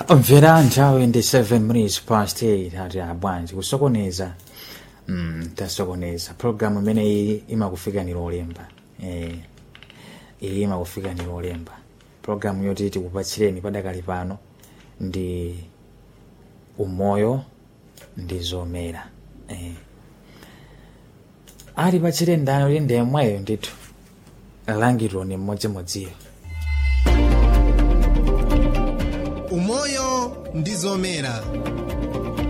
mvera nthawi ndi 7 minutes past 8 ati abwanji kusokoneza mm, tasokoneza programu imene iyi imakufikani lolemba eh, iyi imakufikani lolemba programu yoti tikupatsireni padakali pano ndi umoyo ndi zomera eh. ali patsire ndani kuti ndi yemweyo ndithu langiro ni mmodzimodziyo umoyo ndi zomera